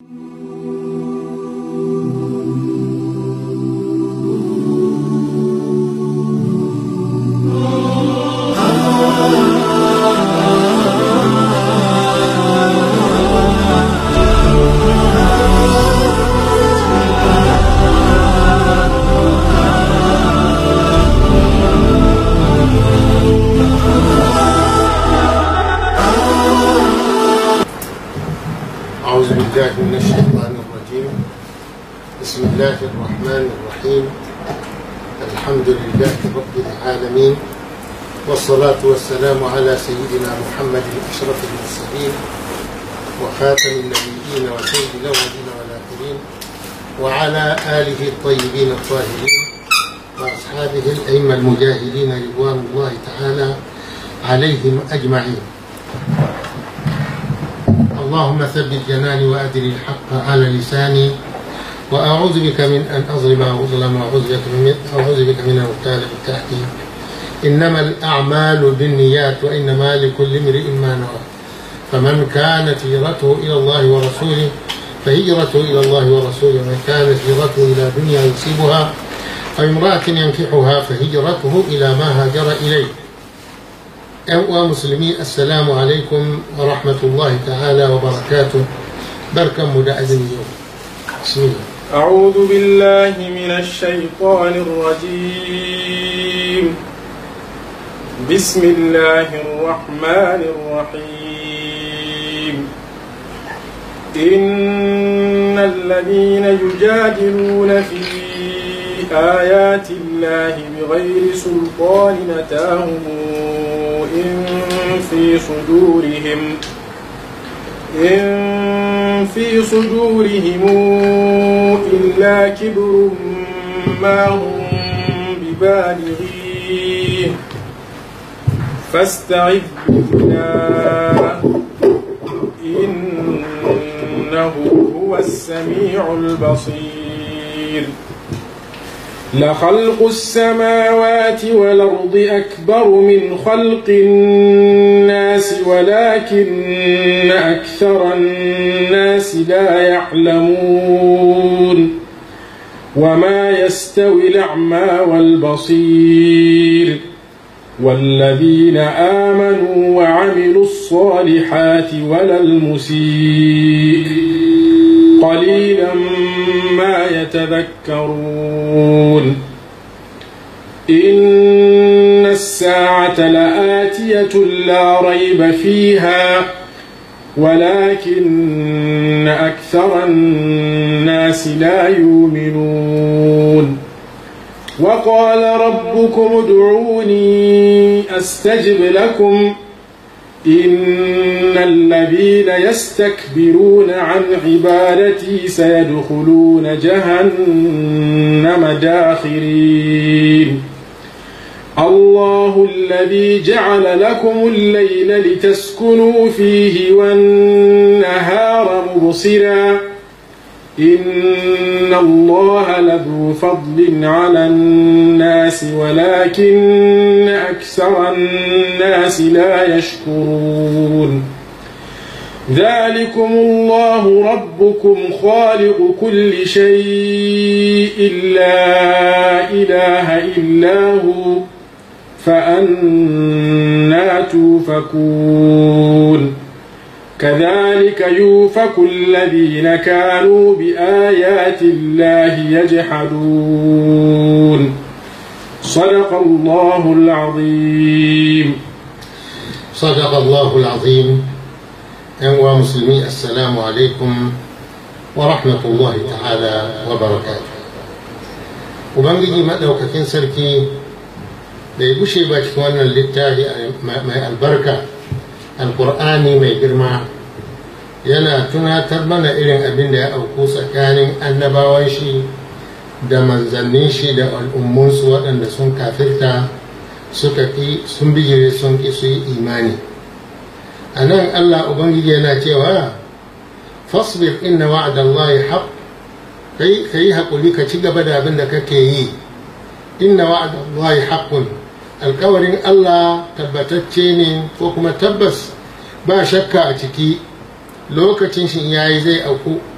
أعوذ بالله من الشيطان الرجيم بسم الله الرحمن الرحيم الحمد لله رب العالمين والصلاة والسلام على سيدنا محمد أشرف المرسلين وخاتم النبيين وسيد الأولين والآخرين وعلى آله الطيبين الطاهرين وأصحابه الأئمة المجاهدين رضوان الله تعالى عليهم أجمعين اللهم ثبت جناني وأدري الحق على لساني وأعوذ بك من أن أظلم أو أظلم وأعوذ بك من أعوذ بك من أن أغتال من تحتي إنما الأعمال بالنيات وإنما لكل امرئ ما نوى فمن كانت هجرته إلى الله ورسوله فهجرته إلى الله ورسوله ومن كانت هجرته إلى دنيا يصيبها أو امرأة ينكحها فهجرته إلى ما هاجر إليه ‘yan uwa musulmi assalamu alaikum wa rahmatullahi ta'ala wa barakatu barkanmu da azumi yau bismillah أعوذ بالله من الشيطان الرجيم بسم الله الرحمن الرحيم إن الذين يجادلون في آيات الله بغير سلطان أتاهم إن في صدورهم إن في صدورهم إلا كبر ما هم ببالغيه فاستعذ بالله إنه هو السميع البصير لخلق السماوات والأرض أكبر من خلق الناس ولكن أكثر الناس لا يعلمون وما يستوي الأعمى والبصير والذين آمنوا وعملوا الصالحات ولا المسيء قليلا ما يتذكرون إن الساعة لآتية لا ريب فيها ولكن أكثر الناس لا يؤمنون وقال ربكم ادعوني أستجب لكم إن الذين يستكبرون عن عبادتي سيدخلون جهنم داخرين الله الذي جعل لكم الليل لتسكنوا فيه والنهار مبصرا إن الله لذو فضل على الناس ولكن أكثر الناس لا يشكرون ذلكم الله ربكم خالق كل شيء لا إله إلا هو فأنا توفكون كذلك يوفك الذين كانوا بآيات الله يجحدون صدق الله العظيم صدق الله العظيم ‘yan uwa musulmi assalamu alaikum wa rahmatullahi ta'ala wa barakatu ubangiji maɗaukakin sarki da ya gushe ba cikin wannan littafi mai albarka alkur'ani mai girma yana tunatar mana irin abin da ya auku tsakanin annabawan shi da manzannin shi da al'ummunsu waɗanda sun kafirta suka ƙi sun bijire sun ƙi su yi imani a nan allah ubangiji yana cewa fasbir inna wa'adallahi haq kai ka yi haƙuri ka ci gaba da abin da kake yi inna wa'adallahi haqqun alkawarin allah tabbatacce ne ko kuma tabbas ba shakka a ciki lokacin shi yayi zai auku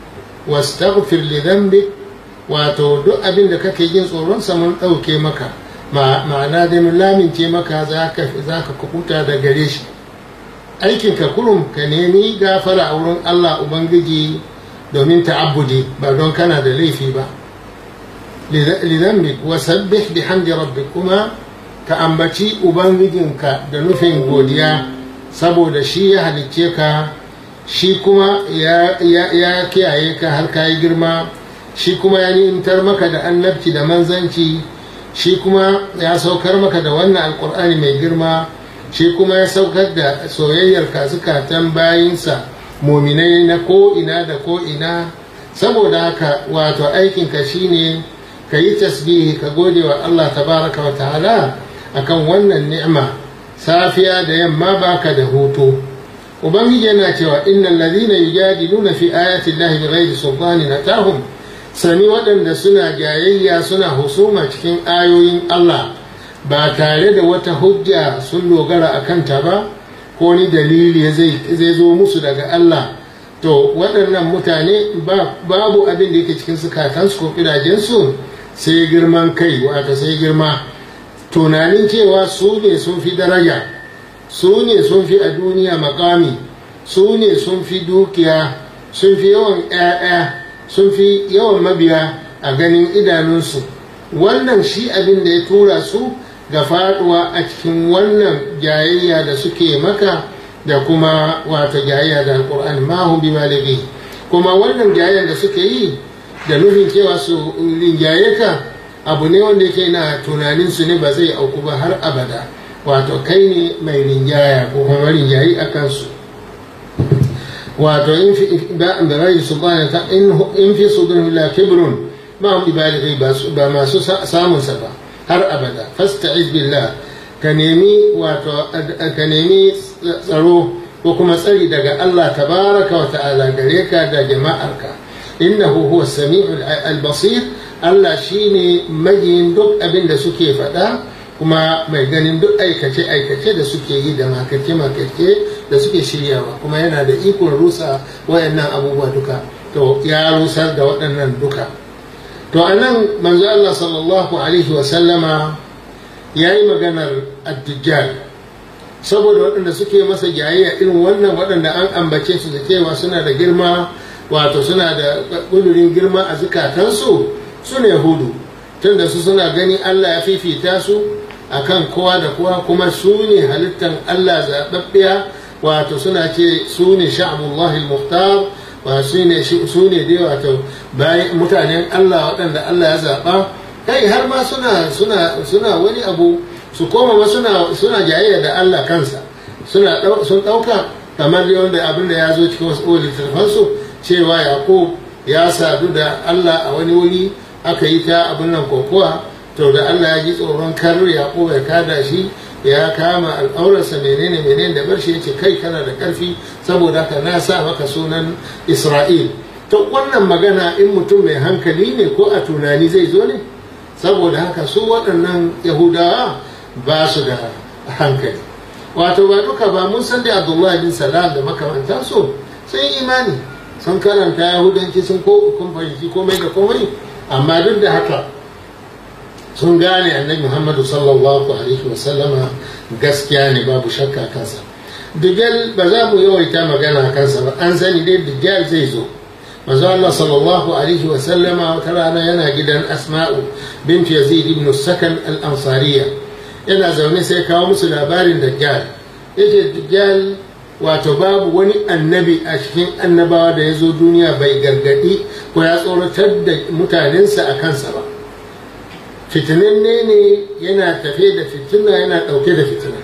wastaghfir li dhanbik wato duk abin da kake jin tsoron sa mun ɗauke maka ma'ana dai mun lamince maka za ka kukuta da gare shi aikinka kurum ka nemi gafara a wurin Allah Ubangiji domin ta'abbudi ba don kana da laifi ba lidambik wa sabbih bihamdi rabbik kuma ka ambaci ubangijinka da nufin godiya saboda shi ya halicce ka shi kuma ya kiyaye ka har ka yi girma shi kuma ya ni'imtar maka da annabci da manzanci shi kuma ya saukar maka da wannan alkur'ani mai girma shi kuma ya saukar da soyayyar zukatan bayinsa mominai na ko'ina da ko'ina saboda haka wato aikinka shine ka yi tasbihi ka gode wa Allah tabaraka wa ta'ala akan wannan ni'ima safiya da yamma baka da hutu ubangiji yana cewa innal ladhina yujadiluna fi ayati llahi bighairi sultanin atahum sani waɗanda suna jayayya suna husuma cikin ayoyin Allah ba tare da wata hujja sun dogara a kanta ba ko ni dalili zai zo musu daga Allah to waɗannan mutane babu abin da yake cikin sukatansu ko ƙidajensu sai girman kai wata sai girma tunanin cewa su ne sun fi daraja su ne sun fi a duniya makami su ne sun fi dukiya sun fi yawan 'ya'ya sun fi yawan mabiya a ganin idanunsu wannan shi abin da ya tura su ga faduwa a cikin wannan jayayya da suke maka da kuma wata jayayya da alkur'ani ma hum bi maligi kuma wannan jayayya da suke yi da nufin cewa su rinjaye ka abu ne wanda yake na tunanin su ne ba zai auku ba har abada wato kai ne mai rinjaya ko kuma rinjayi a kansu wato in fi da rai subhanahu ta in fi sudurhum la kibrun ma hum bi maligi ba masu samun sa ba har abada fasta'iz billah ka nemi wato ka nemi tsaro ko kuma tsari daga Allah tabaraka wa ta'ala gare ka da jama'arka innahu huwa sami'ul al-basir Allah shine majiyin duk abin da suke faɗa kuma mai ganin duk aikace aikace da suke yi da makarce makarce da suke shiryawa kuma yana da ikon rusa wayannan abubuwa duka to ya rusar da waɗannan duka to a nan manzo Allah sallallahu alaihi wasallama ya yi maganar addijjal saboda waɗanda suke masa jayayya irin wannan waɗanda an ambace su da cewa suna da girma wato suna da ƙudurin girma a zukatansu su ne hudu tunda su suna gani Allah ya fifita su akan kowa da kowa kuma su ne halittan Allah zaɓaɓɓiya wato suna ce su ne sha'abullahi muhtar ba su ne su ne dai wato bayan mutanen Allah waɗanda Allah ya zaɓa kai har ma suna suna suna wani abu su koma ma suna suna jayayya da Allah kansa suna sun ɗauka kamar dai wanda abin da ya zo cikin wasu littattafan su cewa Yaqub ya sadu da Allah a wani wuri aka yi ta abin nan kokowa to da Allah ya ji tsoron kar Yaqub ya kada shi ya kama al'aurarsa menene menene da bar shi yace kai kana da karfi saboda haka na sa maka sunan Isra'il to wannan magana in mutum mai hankali ne ko a tunani zai zo ne saboda haka su waɗannan Yahudawa ba su da hankali wato ba duka ba mun san da Abdullahi bin Salam da makamantansu sun yi imani sun karanta Yahudanci sun ko kun fahimci komai da komai amma duk da haka sun gane annabi muhammadu sallallahu alaihi wasallama gaskiya ne babu shakka kansa digal ba za mu yawaita magana kansa ba an sani dai digal zai zo manzo Allah sallallahu alaihi wasallama wata rana yana gidan asma'u bint yazid ibn sakan al-ansariya yana zaune sai kawo musu labarin dajjal yace dajjal wato babu wani annabi a cikin annabawa da ya zo duniya bai gargadi ko ya tsoratar da mutanensa a kansa ba fitinanne ne yana tafe da fitina yana ɗauke da fitina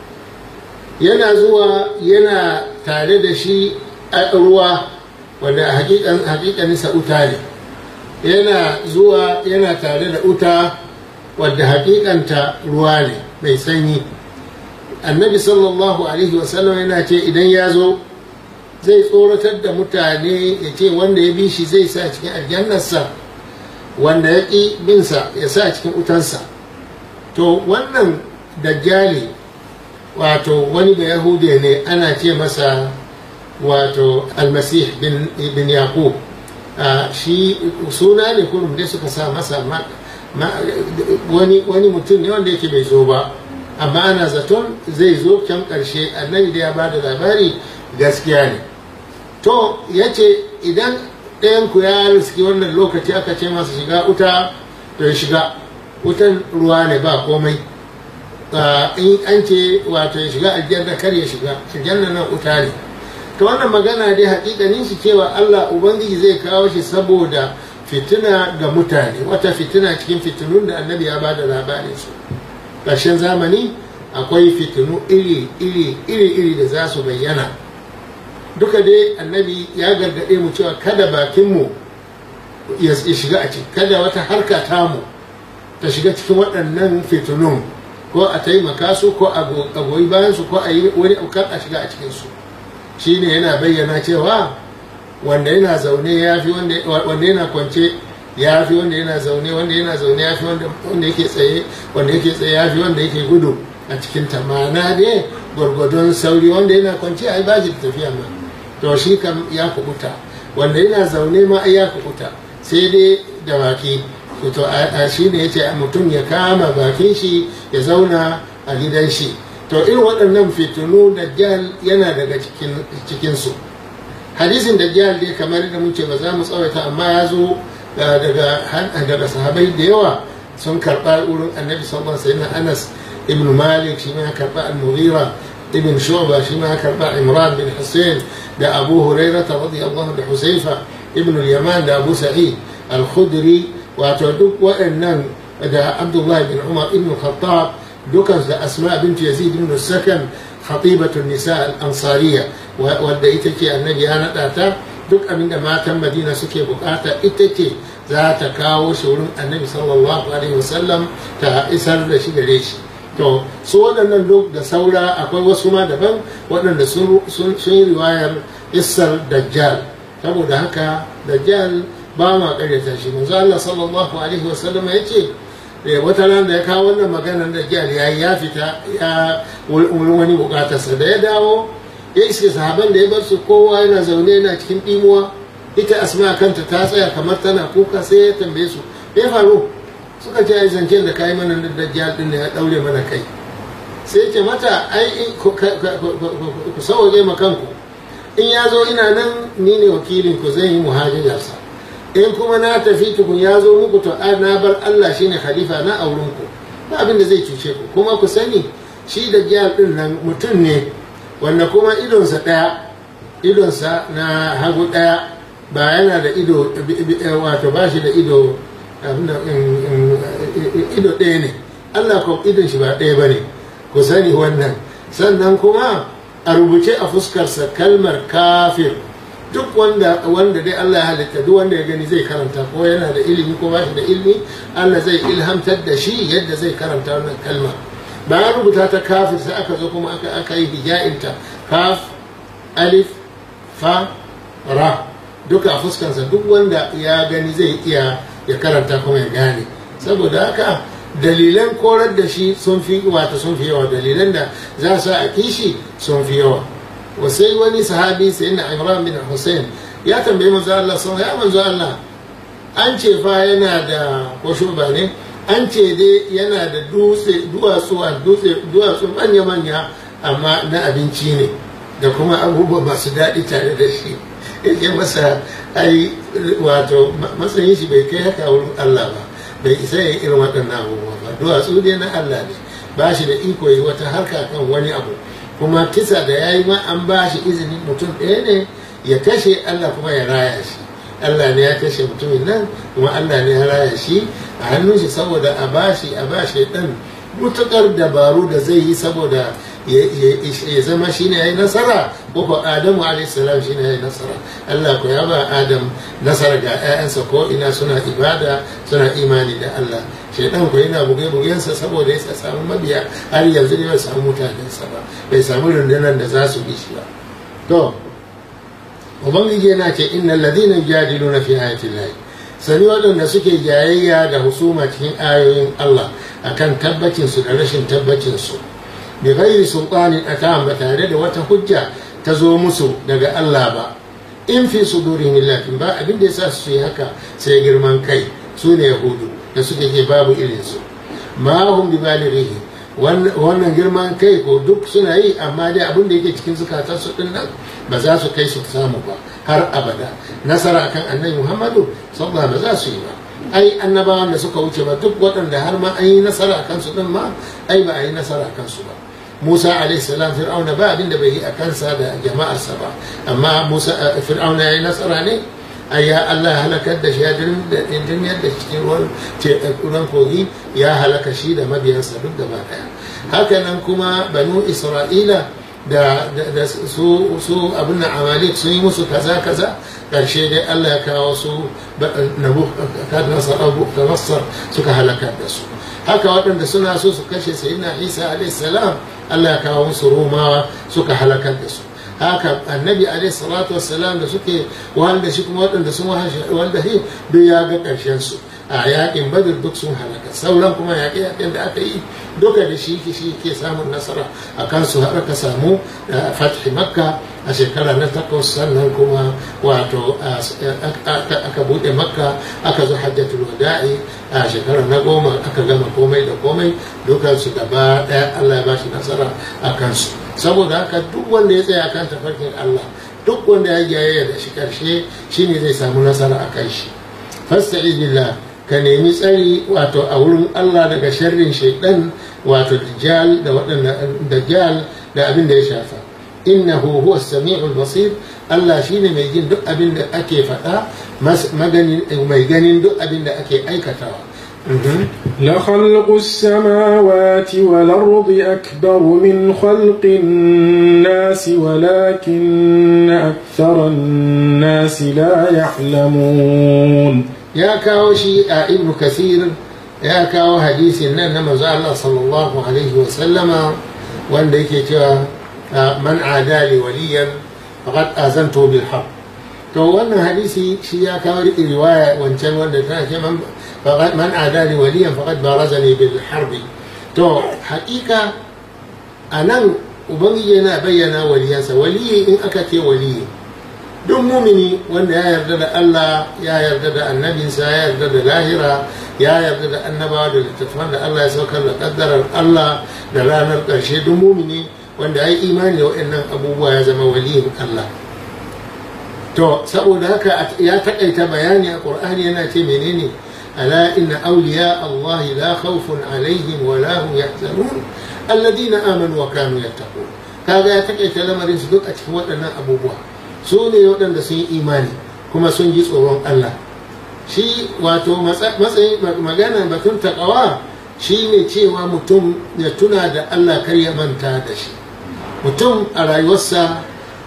yana zuwa yana tare da shi a ruwa wanda hakikaninsa uta ne yana zuwa yana tare da uta wadda hakikanta ruwa ne mai sanyi annabi sallallahu alaihi wasallam yana ce idan ya zo zai tsoratar da mutane ya ce wanda ya bi shi zai sa cikin aljannarsa wanda ya ƙi binsa ya sa cikin utansa to wannan dajjali wato wani da yahude ne ana ce masa wato almasih bin yaqub shi suna ne kurum dai suka sa masa wani mutum ne wanda yake bai zo ba amma ana zaton zai zo can ƙarshe annabi da ya ba da labari gaskiya ne to ya ce idan ɗayanku ya riski wannan lokaci aka ce masa shiga wuta to ya shiga wutan ruwa ne ba komai in an ce wato ya shiga aljanna kar ya shiga aljanna nan wuta ne to wannan magana dai hakikanin shi cewa Allah ubangiji zai kawo shi saboda fitina ga mutane wata fitina cikin fitinun da annabi ya bada labarin su ƙarshen zamani akwai fitinu iri iri iri iri da za su bayyana duka dai annabi ya gargaɗe mu cewa kada bakinmu ya shiga a ciki kada wata harka tamu ta shiga cikin waɗannan fitinun ko a taimaka su ko a goyi bayan su ko a yi wani aukar a shiga a cikinsu shine yana bayyana cewa wanda yana zaune ya fi wanda yana kwance ya fi wanda yana zaune wanda yana zaune ya fi wanda yake tsaye wanda yake tsaye ya fi wanda yake gudu a cikin ta ma'ana dai gwargwadon sauri wanda yana kwance a yi bashi da tafiya ma to shi kam ya kubuta wanda yana zaune ma ai ya kubuta sai dai da baki to a shi ne ya ce mutum ya kama bakin shi ya zauna a gidan shi to irin waɗannan fitinu dajjal yana daga cikinsu hadisin dajjal dai kamar da muke ba za mu tsawaita amma ya zo daga sahabai da yawa sun karɓa wurin annabi sallallahu alaihi wasallam anas ibn malik shi ma ya karɓa al-mughira ibn shuba shi ma ya karɓa imran bin hussein da abu hurairah radiyallahu da husayfa ibn al-yaman da abu sa'id al-khudri wato duk waɗannan da abdullahi bin umar ibn khattab dukansu da asma bint yazid ibn sakan khatibatun nisa al-ansariya wadda ita ce annabi ya naɗa ta duk abin da matan madina suke bukata ita ce za ta kawo shi wurin annabi sallallahu alaihi wasallam ta isar da shi gare shi to su waɗannan duk da saura akwai wasu ma daban waɗanda sun yi riwayar isar dajjal saboda haka dajjal ba ma karyata shi manzo Allah sallallahu alaihi wasallam ya ce wata ran da ya kawo wannan maganar da jihar ya ya fita ya wurin wani bukatarsa da ya dawo ya iske sahaban da ya bar su kowa yana zaune yana cikin ɗimuwa ita asma kanta ta tsaya kamar tana kuka sai ya tambaye su ya faru suka ce ai zancen da kayi mana da dajjal din ya daure mana kai sai ce mata ai ku sauwaje ma kanku in ya zo ina nan ni ne wakilin ku zan yi muhajirarsa in kuma na tafi tukun ya zo muku to na bar Allah shine khalifa na auren ku ba abin da zai cuce ku kuma ku sani shi da jihar din nan mutum ne wanda kuma idonsa ɗaya idonsa na hagu ɗaya ba yana da ido wato ba shi da ido ido ɗaya ne Allah ko idon shi ba ɗaya ba ne ku sani wannan sannan kuma a rubuce a fuskarsa kalmar kafir duk wanda wanda dai Allah ya halitta duk wanda ya gani zai karanta ko yana da ilimi ko bashi da ilimi Allah zai ilhamtar da shi yadda zai karanta wannan kalma bayan rubuta ta kafir sai aka zo kuma aka aka yi hija'inta kaf alif fa ra duka a fuskansa duk wanda ya gani zai iya ya karanta kuma ya gane saboda haka dalilan korar da shi sun fi wata sun fi yawa dalilan da za su a kishi sun fi yawa wasai wani sahabi sai na imran bin hussein ya tambayi manzo Allah sun ya manzo Allah an ce fa yana da ko shuba ne an ce dai yana da dutse duwatsu a dutse duwatsu manya manya amma na abinci ne da kuma abubuwa masu daɗi tare da shi yake masa ai wato matsayin shi bai kai haka wurin Allah ba bai isa ya irin waɗannan abubuwa ba duwatsu dai na Allah ne ba shi da iko yi wata harka kan wani abu kuma kisa da ya yi ma an ba shi izinin mutum ɗaya ne ya kashe Allah kuma ya raya shi Allah ne ya kashe mutumin nan kuma Allah ne ya raya shi a hannun shi saboda a bashi a bashi ɗan mutukar dabaru da zai yi saboda ya zama shi ne ya yi nasara ko adamu alaihissalam shi ne ya yi nasara Allah ko ya ba adam nasara ga 'ya'yansa ko ina suna ibada suna imani da Allah shaidan ko yana buge bugensa saboda ya samu mabiya har yanzu ne bai samu mutanensa ba bai samu rundunar da za su bi shi ba to ubangiji yana ce innal ladina yujadiluna fi ayati llahi sani waɗanda suke jayayya da husuma cikin ayoyin Allah akan tabbacin su da rashin tabbacin su bi ghairi sultanin atam ba tare da wata hujja ta zo musu daga Allah ba in fi sudurihim illa ba abin da yasa su yi haka sai girman kai su ne yahudu da suke ke babu irinsu ma hum bi balighihi wannan girman kai ko duk suna yi amma dai abin da yake cikin zukatar su din nan ba za su kai su samu ba har abada nasara akan annabi muhammadu sallallahu ba za su yi ba ai annabawan da suka wuce ba duk waɗanda har ma an yi nasara akan su din ma ai ba a yi nasara akan su ba Musa alaihissalam fir'auna ba abin da bai yi a kansa da jama'arsa ba amma Musa fir'auna ya yi nasara ne ai ya Allah halakar da shi ya dirmiyar da cikin ruwan kogi ya halaka shi da mabiyansa duk gaba daya hakanan kuma banu isra'ila da su abin na amalik sun yi musu kaza kaza karshe dai Allah ya kawo su nassar suka halakar da su haka waɗanda suna so su kashe sayyidina isa alaihissalam Allah ya kawo musu romawa suka halakar da su haka annabi alaihi salatu wassalam da suke wanda shi kuma waɗanda sun wanda shi duk ya ga ƙarshen su a yaƙin badar duk sun halaka sauran kuma yaƙe yaƙen da aka yi duka da shi shi ke samun nasara a kansu har aka samu fathi makka a shekara na takwas sannan kuma wato aka buɗe makka aka zo hajjatul wada'i a shekara na goma aka gama komai da komai dukansu gaba ɗaya allah ya bashi nasara a kansu saboda haka duk wanda ya tsaya kan tafarkin Allah duk wanda ya jayayya da shi karshe shine zai samu nasara a kai shi fasta'iz billah ka nemi tsari wato a wurin Allah daga sharrin shaidan wato dajjal da waɗanda dajjal da abin da ya shafa innahu huwa samiul basir Allah shine mai jin duk abin da ake faɗa mai ganin duk abin da ake aikatawa لخلق السماوات والأرض أكبر من خلق الناس ولكن أكثر الناس لا يعلمون يا كاوشي ابن كثير يا كاو حديث إن الله صلى الله عليه وسلم وأن من عادى لي وليا فقد آذنته بالحق to wannan hadisi shi ya kawo riwaya wancan wanda tana ce man adali waliyan faqad barazani bil harbi to hakika anan ubangiji yana bayyana waliyansa waliyi in aka ce waliyi duk mumini wanda ya yarda da Allah ya yarda da annabinsa ya yarda da lahira ya yarda da annabawa da littattafan da Allah ya saukar da kaddarar Allah da ranar ƙarshe duk mumini wanda ya yi imani da waɗannan abubuwa ya zama waliyin Allah to saboda haka ya takaita bayani a qur'ani yana ce menene ala inna awliya Allah la khawfun alaihim wa la hum yahzanun alladhina amanu wa kanu yattaqun kaga ya takaita lamarin su duk a cikin waɗannan abubuwa su ne waɗanda sun yi imani kuma sun ji tsoron Allah shi wato matsayin magana batun takawa shi ne cewa mutum ya tuna da Allah kar ya manta da shi mutum a rayuwarsa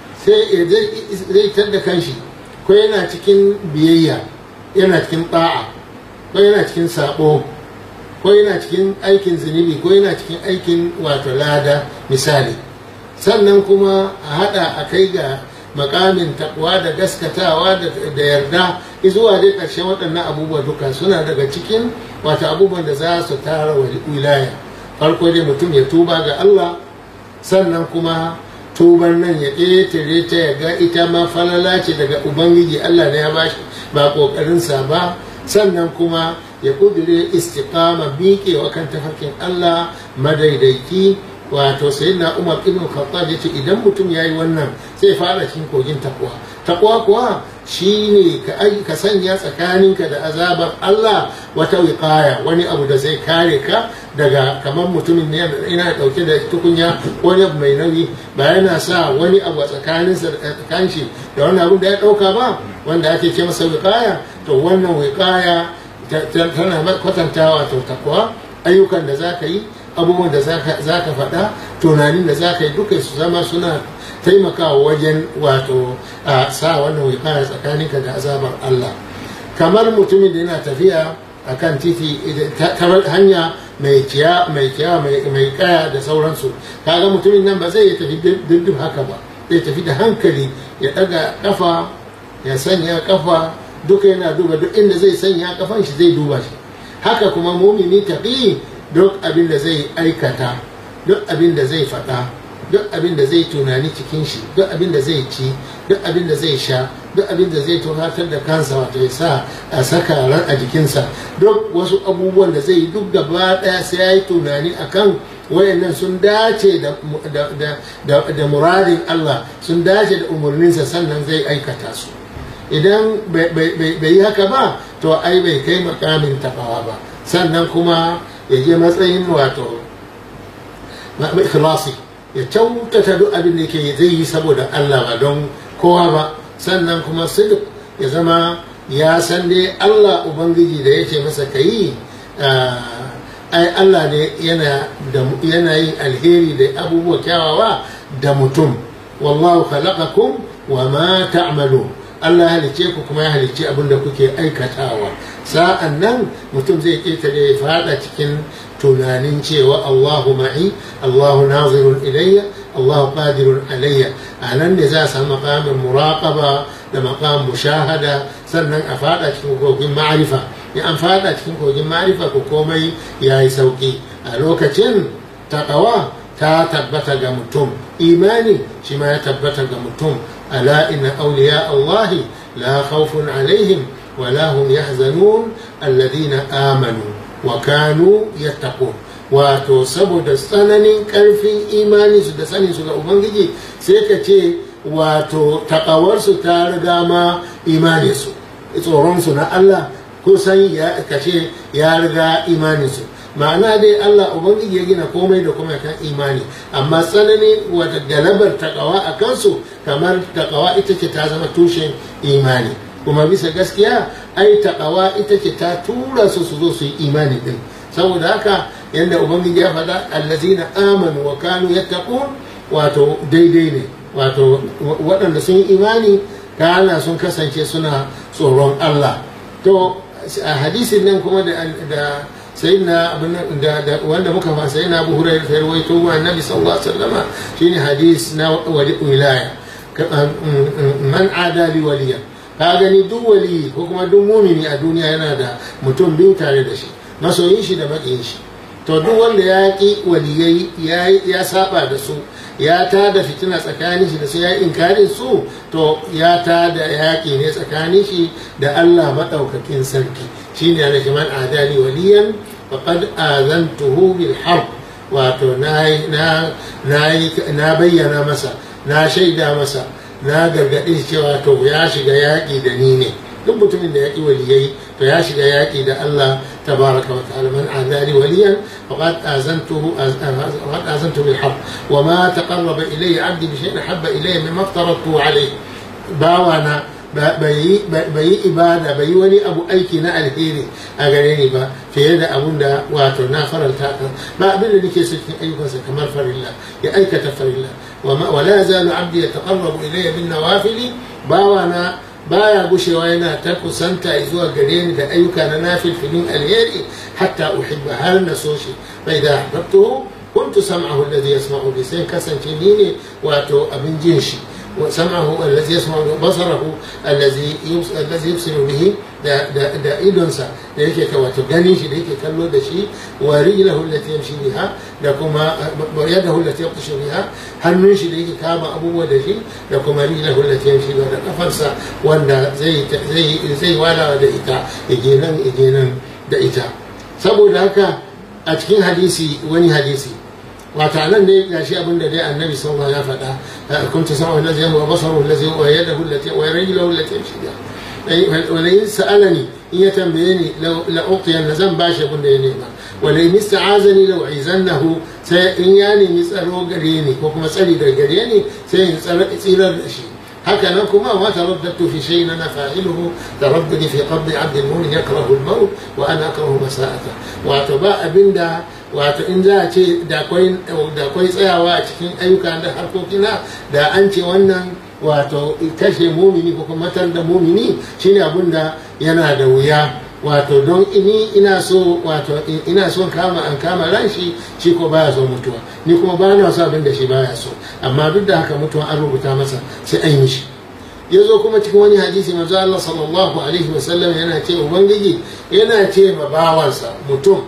sai zai tar da kanshi ko yana cikin biyayya yana cikin ba'a ko yana cikin sabo ko yana cikin aikin zunubi ko yana cikin aikin wato lada misali sannan kuma a hada a kai ga makamin takwa da gaskatawa da yarda zuwa dai ƙarshen waɗannan abubuwa duka suna daga cikin wata abubuwan da za su tara wilaya farko dai mutum ya tuba ga Allah sannan kuma tuban nan ya ƙetare ta ya ga ita ma falala ce daga ubangiji Allah ne ya bashi ba ƙoƙarinsa ba sannan kuma ya kudure istiqama miƙewa kan tafarkin Allah madaidaiki wato sai na umar ibn khattab ya ce idan mutum ya yi wannan sai fara cikin kogin takwa takwa kuwa shine ka ka sanya tsakaninka da azabar Allah wata wiqaya wani abu da zai kare ka daga kamar mutumin ne yana dauke da tukunya wani abu mai nauyi ba yana sa wani abu a tsakaninsa da tsakanin da wani abu da ya dauka ba wanda ake ce masa wiqaya to wannan wiqaya tana kwatantawa to takwa ayyukan da za ka yi abubuwan da za ka faɗa tunanin da za ka yi duka su zama suna taimakawa wajen wato a sa wannan wikaya tsakaninka da azabar Allah kamar mutumin da yana tafiya a kan titi ta hanya mai kiya mai kiya mai kaya da sauransu kaga mutumin nan ba zai tafi dindin haka ba zai tafi da hankali ya ɗaga kafa ya sanya kafa duka yana duba duk inda zai sanya kafan shi zai duba shi haka kuma mumini tafi duk abin da zai aikata duk abin da zai faɗa duk abin da zai tunani cikin shi duk abin da zai ci duk abin da zai sha duk abin da zai tunatar da kansa wato ya sa a saka ran a jikinsa duk wasu abubuwan da zai yi duk gaba ɗaya sai ya yi tunani akan wayannan sun dace da muradin Allah sun dace da umarninsa sannan zai aikata su idan bai yi haka ba to ai bai kai makamin tabawa ba sannan kuma ya je matsayin wato ikhlasi ya kyautata duk abin da ke zai yi saboda Allah ba don kowa ba sannan kuma sidq ya zama ya san dai Allah ubangiji da yake masa kayi ai Allah ne yana yin alheri da abubuwa kyawawa da mutum wallahu khalaqakum wa ma ta'malu Allah halicce ku kuma ya halicce abin da kuke aikatawa sa'an nan mutum zai ƙetare ya fada cikin tunanin cewa Allahu ma'i Allahu nazirun ilayya Allahu qadirun alayya a nan ne za a samu maqamin muraqaba da maqam mushahada sannan a fada cikin kogin ma'arifa in an fada cikin kogin ma'arifa ko komai ya yi sauki a lokacin taqawa ta tabbata ga mutum imani shi ma ya tabbata ga mutum ألا إن أولياء الله لا خوف عليهم ولا هم يحزنون الذين آمنوا وكانوا يتقون wato saboda tsananin ƙarfin imani su da sanin su ga ubangiji sai ka ce wato takawarsu ta riga ma imaninsu tsoronsu na Allah kusan ya kace ya riga imaninsu ma'ana dai Allah ubangiji ya gina komai da kuma kan imani amma tsanani wata galabar takawa a kansu kamar takawa ita ce ta zama tushen imani kuma bisa gaskiya ai takawa ita ce ta tura su su zo su yi imani din saboda haka yadda ubangiji ya faɗa allazina amanu wa kanu yattaqun wato daidai ne wato waɗanda sun yi imani kana sun kasance suna tsoron Allah to a hadisin nan kuma da sayyidina da wanda muka fa sayyidina Abu Hurairah sai rawaito wa Annabi sallallahu alaihi wasallam shine hadis na wilaya man ada li waliya ka gani duk wali ko kuma duk mumini a duniya yana da mutum biyu tare da shi masoyin shi da maƙiyin shi to duk wanda ya ƙi waliyai ya saba da su ya ta da fitina tsakanin shi da su ya inkarin su to ya ta da yaƙi ne tsakanin shi da Allah maɗaukakin sarki shine ana shi man adali waliyan faqad azantuhu bil harb wato na bayyana masa na shaida masa na gargaɗe shi cewa to ya shiga yaƙi da ni ne duk mutumin da ya ƙi waliyai to ya shiga yaƙi da Allah tabaraka wa ta'ala man adali waliyan faqad azantuhu faqad azantu bil harb wa ma taqarraba ilayya 'abdi bi shay'in habba ilayya mimma aftaratu alayhi bawana bai yi ibada bai yi wani abu aiki na alheri a gare ni ba fiye da abun da wato na faranta kan ba abin da nake so cikin ayyukansa kamar farilla ya aikata farilla wa la zalu abdi yataqarrabu ilayya bin nawafili bawana baya gushewa yana ta kusanta zuwa gare ni da ayyuka na nafilfilin alheri hatta uhibba har na so shi bai da ahbabtuhu kuntu sam'ahu alladhi yasma'u bi sai kasance ni ne wato abin jin shi وسمعه الذي يسمع بصره الذي الذي يبصر به da da idonsa da yake wato gani shi da yake kallo da shi wa rijlahu allati yamshi biha da kuma yadahu allati yabtashu biha hannun shi da yake kama abubuwa da shi da kuma rijlahu allati yamshi biha da kafarsa wanda zai zai zai walawa da ita yake nan yake nan da ita saboda haka a cikin hadisi wani hadisi wata nan ne gashi abin da dai annabi sallallahu ya faɗa kuntu sama allazi wa basaru allazi wa yadahu allati wa rijluhu allati yamshi biha wala in sa'alani in ya tambaye ni la uqiyan zan bashi abin da ya nema wala in ista'azani law izannahu sai in ya nemi tsaro gare ni ko kuma tsari daga gare ni sai in tsirar da shi haka nan kuma ma taraddatu fi shay'in ana fa'iluhu taraddudi fi qabdi 'abd al-mu'min yakrahu al-maut wa ana akrahu masa'ata wato ba abinda wato in za a ce da kwai tsayawa a cikin ayyuka da harkokina da an ce wannan wato kashe mumini ko kuma matar da mumini shine abin da yana da wuya wato don ini ina so wato ina so kama an kama ran shi shi ko baya so mutuwa ni kuma ba na so abin da shi baya so amma duk da haka mutuwa an rubuta masa sai an yi shi ya zo kuma cikin wani hadisi manzo Allah sallallahu alaihi wasallam yana ce ubangiji yana ce ma bawansa mutum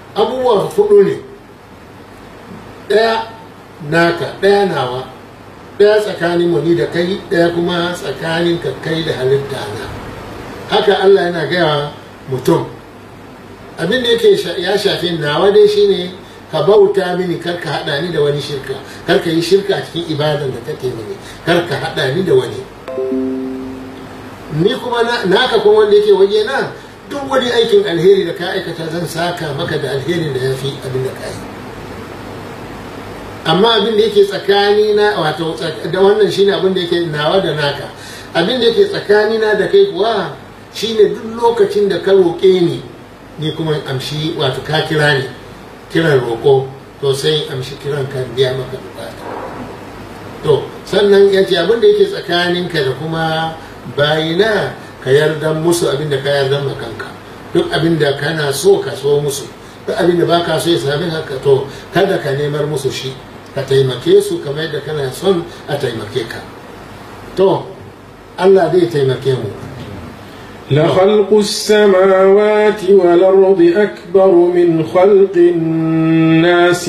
abubuwa hudu ne ɗaya naka ɗaya nawa ɗaya tsakanin mu ni da kai ɗaya kuma tsakanin ka kai da halitta na haka Allah yana gaya mutum abin da yake ya shafi nawa dai shine ka bauta mini kar ka haɗa ni da wani shirka kar ka yi shirka cikin ibadan da kake mini kar ka haɗa ni da wani ni kuma naka kuma wanda yake waje na duk wani aikin alheri da ka aikata zan saka maka da alherin da ya fi abin da ka yi amma abin da yake tsakani na wato da wannan shine abin da yake nawa da naka abin da yake tsakani na da kai kuwa shine duk lokacin da ka roƙe ni ni kuma amshi wato ka kira ni kiran roƙo to sai amshi kiran ka biya maka bukata to sannan ya ce abin da yake tsakaninka da kuma bayina ka yarda musu abin da ka yarda ma kanka duk abin da kana so ka so musu duk abin da baka so ya sami haka to kada ka nemar musu shi ka taimake su kamar yadda kana son a taimake ka to Allah zai taimake mu لخلق السماوات والأرض أكبر من خلق الناس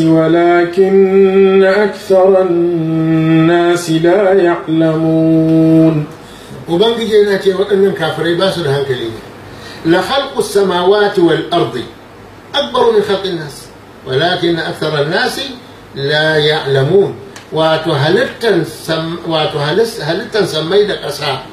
ولكن أكثر الناس لا يعلمون ubangiji yana ce waɗannan kafirai ba su da hankali ne la khalqu samawati wal ardi akbaru min khalqi nas walakin akthara an-nas la ya'lamun wato halittan wato halittan samai da ƙasa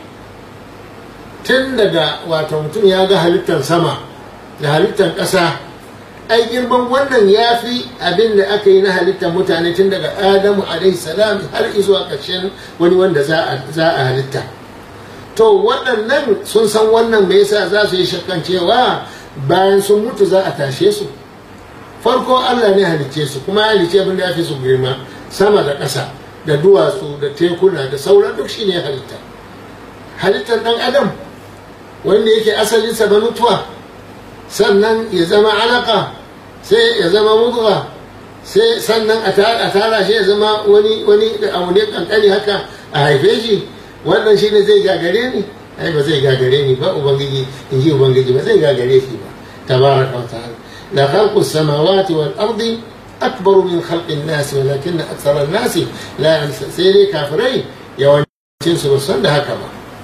tun daga wato mutum ya ga halittan sama da halittan ƙasa ai girman wannan ya fi abin da aka yi na halittar mutane tun daga adamu alaihi salam har izuwa ƙarshen wani wanda za a halitta to waɗannan sun san wannan me yasa za su yi shakkan cewa bayan sun mutu za a tashe su farko Allah ne halicce su kuma halicce abin da ya fi su girma sama da ƙasa da duwatsu da tekuna da sauran duk shi ne halitta halittar ɗan adam wanda yake asalinsa na mutuwa sannan ya zama alaka sai ya zama mudga sai sannan a tara shi ya zama wani wani abu ne kankani haka a haife shi wannan shi ne zai gagare ni ai ba zai gagare ni ba ubangiji in ji ubangiji ba zai gagare shi ba tabaraka wa ta'ala la khalqu samawati wal ardi akbar min khalqi an-nas walakin akthar an-nas la sai dai kafirai yawancin su ba san da haka ba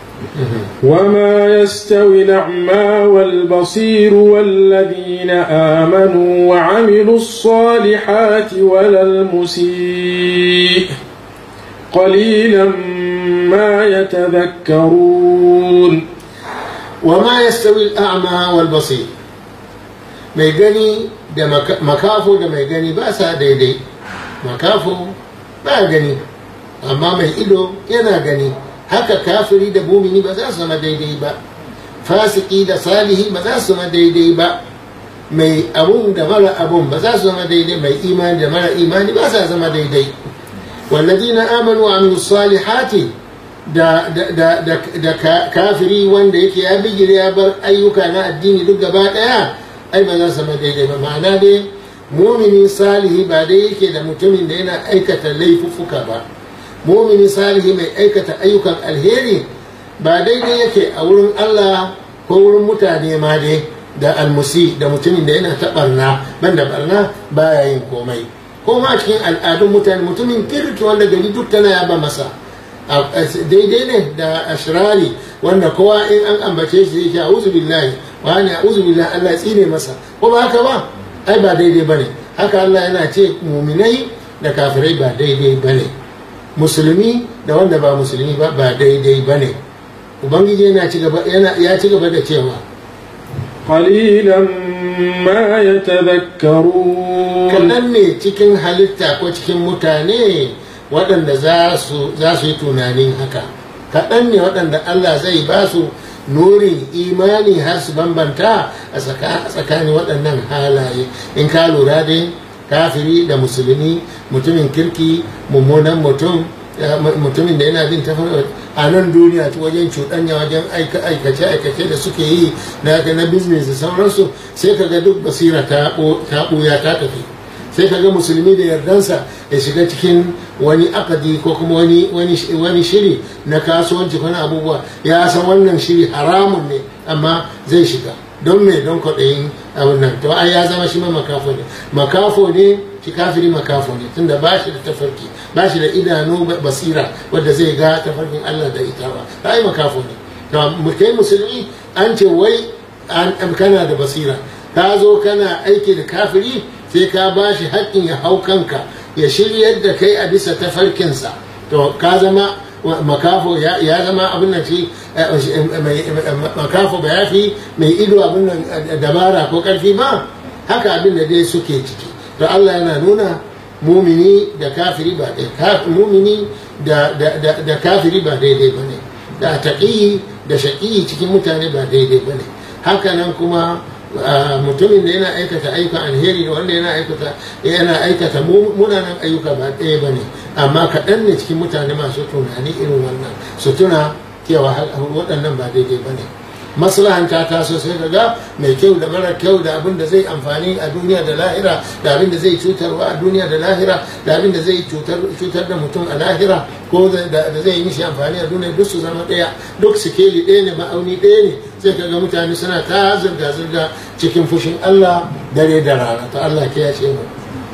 وما يستوي الأعمى والبصير والذين آمنوا وعملوا الصالحات ولا المسيء قليلا ما يتذكرون وما يستوي الأعمى والبصير mai gani da makafo da mai gani ba sa daidai makafo ba gani amma mai ido yana gani haka kafiri da mumini ba za su zama daidai ba fasiki da salihi ba za su zama daidai ba mai abun da mara abun ba za su zama daidai mai imani da mara imani ba sa zama daidai walladina amanu wa amilu salihati da da da da kafiri wanda yake ya bigire ya bar ayyuka na addini duk gaba daya ai ba za su zama daidai ba ma'ana dai mumini salihi ba dai yake da mutumin da yana aikata laifuffuka ba mumini salihi mai aikata ayyukan alheri ba daidai yake a wurin Allah ko wurin mutane ma dai da almusi da mutumin da yana ta barna banda barna baya yin komai ko ma cikin al'adun mutane mutumin kirki wanda gari duk tana yaba masa daidai ne da ashirari wanda kowa in an ambace shi yake a'udhu billahi wa ne a'udhu billahi Allah ya tsine masa ko ba haka ba ai ba daidai bane haka Allah yana ce muminai da kafirai ba daidai bane musulmi da wanda ba musulmi ba ba daidai bane ubangiji yana ci gaba yana ya ci gaba da cewa قليلا ما يتذكرون kaɗan ne cikin halitta ko cikin mutane waɗanda za su yi tunanin haka kaɗan ne waɗanda Allah zai ba su nurin imani har su bambanta a tsakanin waɗannan halaye in ka lura dai kafiri da musulmi mutumin kirki mummunan mutum mutumin da yana bin tafarki a nan duniya ta wajen cuɗanya wajen aikace-aikace da suke yi na na business da sauransu sai ka ga duk basira ta ɓuya ta tafi sai ka ga musulmi da yardansa ya shiga cikin wani akadi ko kuma wani shiri na kasuwanci ko na abubuwa ya san wannan shiri haramun ne amma zai shiga don me don kwaɗayin abin nan to ai ya zama shi ma makafo ne makafo ne shi kafiri makafo ne tunda ba shi da tafarki ba shi da idanu basira wadda zai ga tafarkin Allah da ita ba ai makafo ne to kai musulmi an ce wai kana da basira ka zo kana aiki da kafiri sai ka ba shi haƙƙin ya hau kanka ya shiryar da kai a bisa tafarkinsa to ka zama makafo ya zama abin nan shi makafo ba ya fi mai ido abin nan dabara ko karfi ba haka abin da dai suke ciki to Allah yana nuna mumini da kafiri ba ɗaya mumini da kafiri ba daidai ba ne da taƙiyi da shaƙiyi cikin mutane ba daidai ba ne haka nan kuma mutumin da yana aikata ayyukan alheri da wanda yana aikata yana aikata munanan ayyuka ba ɗaya ba ne amma kaɗan ne cikin mutane masu tunani irin wannan su tuna cewa waɗannan ba daidai ba ne maslahanta ta so sai ga mai kyau da mara kyau da abin da zai amfani a duniya da lahira da abin da zai cutarwa a duniya da lahira da abin da zai cutar da mutum a lahira ko da zai yi mishi amfani a duniya duk su zama ɗaya duk sikeli ɗaya ne ma'auni ɗaya ne sai ka ga mutane suna ta zirga-zirga cikin fushin Allah dare da rana ta Allah ke ya ce mu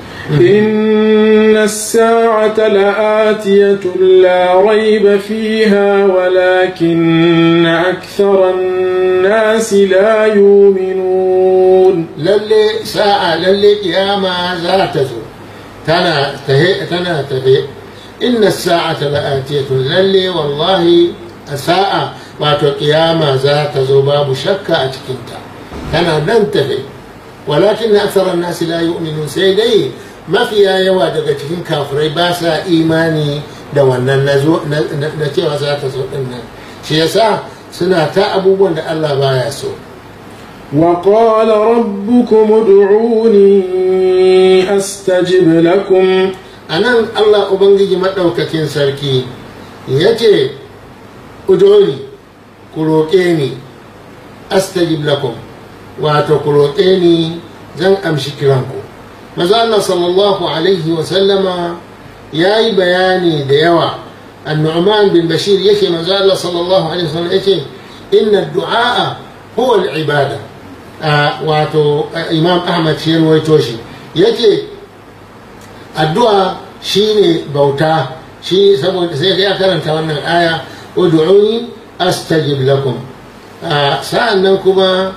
إن الساعة لآتية لا ريب فيها ولكن أكثر الناس لا يؤمنون للي ساعة للي قيامة ذات تنا تهي تنا تهي إن الساعة لآتية للي والله الساعة wato kiyama za ta zo babu shakka a cikinta tana nan tafe walakin na aksarar nasi la yu'minun sai dai mafiya yawa daga cikin kafirai ba sa imani da wannan na cewa za ta zo din nan shi yasa suna ta abubuwan da Allah baya so وقال ربكم ادعوني أستجب لكم anan Allah ubangiji madaukakin sarki yace ud'uni ku roƙe ni astajib lakum wato ku roƙe ni zan amshi kiranku maza Allah sallallahu alaihi wa sallama ya yi bayani da yawa annu'man bin bashir yake maza Allah sallallahu alaihi wa sallam yake inna du'a huwa al-ibada wato imam ahmad shi ruwaito shi yake addu'a shine bauta shi saboda sai ya karanta wannan aya ud'uni astajib lakum sa'an nan kuma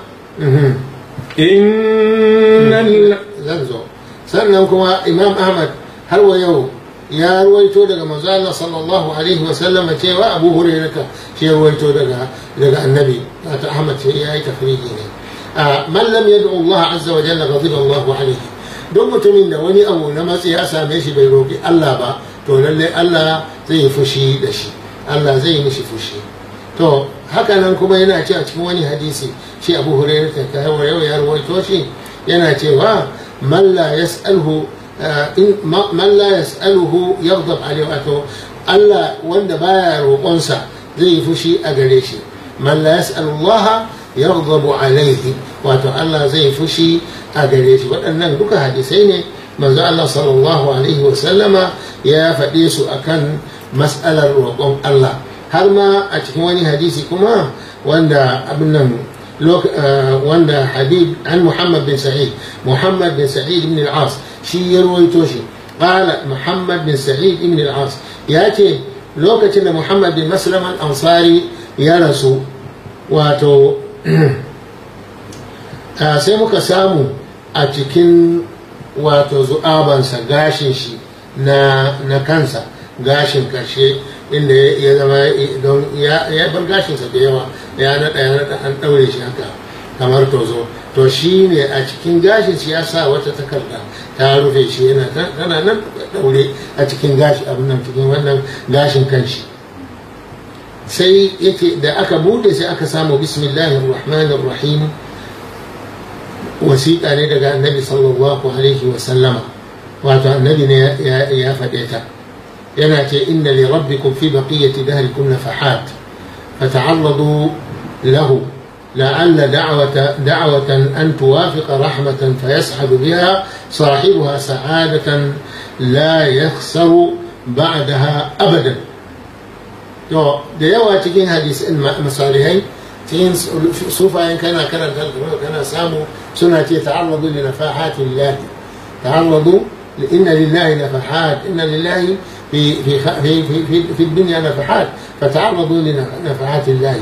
zan zo sannan kuma imam ahmad har wa yau ya ruwaito daga manzo Allah sallallahu alaihi wa sallama cewa abu hurairata shi ruwaito daga daga annabi ta ahmad sai yayi tafriji ne man lam yad'u Allah azza wa jalla ghadiba Allah alaihi don mutumin da wani abu na matsi ya same shi bai roki Allah ba to lalle Allah zai yi fushi da shi Allah zai yi mishi fushi to haka nan kuma yana ce a cikin wani hadisi shi abu hurairu ta kai wa yau ya rawaito shi yana cewa man la yas'alhu man la yas'aluhu yaghdab alayhi wato Allah wanda baya roƙonsa zai yi fushi a gare shi man la yas'alu Allah yaghdabu alayhi wato Allah zai yi fushi a gare shi waɗannan duka hadisai ne manzo Allah sallallahu alaihi wa sallama ya faɗe su akan mas'alar roƙon Allah har ma a cikin wani hadisi kuma wanda abin nan wanda habib an muhammad bin sa'id muhammad bin sa'id ibn al-as shi ya ruwaito shi qala muhammad bin sa'id ibn al-as ya ce lokacin da muhammad bin maslam al-ansari ya rasu wato sai muka samu a cikin wato zu'abansa gashin shi na kansa gashin karshe inda ya zama don ya bar gashinsa da yawa ya naɗa ya naɗa an ɗaure shi haka kamar tozo to shi ne a cikin gashin shi ya sa wata takarda ta rufe shi yana tana nan ɗaure a cikin gashi abin nan cikin wannan gashin kanshi sai yake da aka bude sai aka samu bismillahir rahmanir rahim wasiƙa ne daga annabi sallallahu alaihi wa sallama wato annabi ne ya faɗe ta yana ce inna li rabbikum fi baqiyati dahrikum nafahat fata'arradu lahu لعل دعوة دعوة أن توافق رحمة فيسعد بها صاحبها سعادة لا يخسر بعدها أبدا to da yawa cikin hadisin misalihai cikin sufayen kana karanta kana samu suna ce ta'arradu li nafahatin lahi ta'arradu inna lillahi nafahat inna lillahi في في في في في الدنيا نفحات فتعرضوا لنفحات الله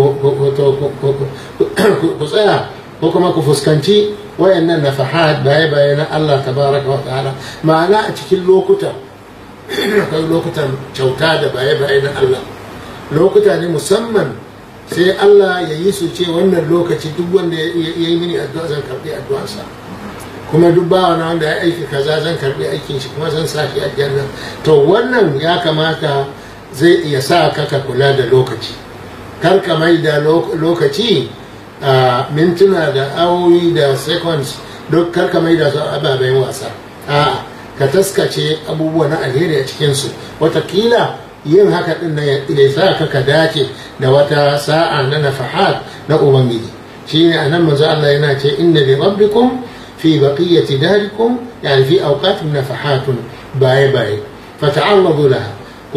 ku tsaya ko kuma ku fuskanci wayannan nafahat baye baye na Allah tabaraka wa ta'ala ma'ana a cikin lokuta akwai lokutan kyauta da baye baye na Allah lokuta ne musamman sai Allah ya yi su ce wannan lokaci duk wanda ya yi mini addu'a zan karbi addu'arsa kuma duk bawa na wanda ya aiki kaza zan karbi aikin shi kuma zan sa shi aljanna to wannan ya kamata zai iya sa ka ka kula da lokaci kar ka mai da lokaci a mintuna da awoyi da seconds duk kar ka mai da su ababen wasa a ka taskace abubuwa na alheri a cikinsu watakila yin haka din na ya sa ka ka dace da wata sa'a na nafahat na ubangiji shine anan manzo Allah yana ce inna li rabbikum في بقية داركم يعني في أوقات نفحات باي باي فتعرضوا لها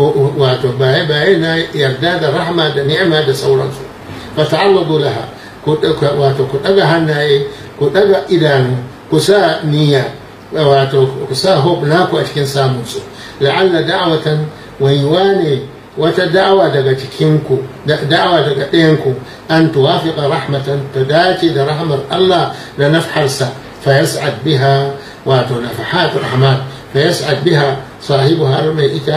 باي باي يرداد الرحمة نعمة سورانسو فتعرضوا لها wato ku ɗaga hannaye ku ɗaga idanu ku sa niyya wato ku sa hope naku a cikin samunsu la'alla da'awatan waiwa ne wata da'awa daga cikinku da'awa daga ɗayanku an tuwafiqa rahmatan ta dace da rahmar Allah da nafharsa فيسعد بها ونفحات الرحمن فيسعد بها صاحبها الميتة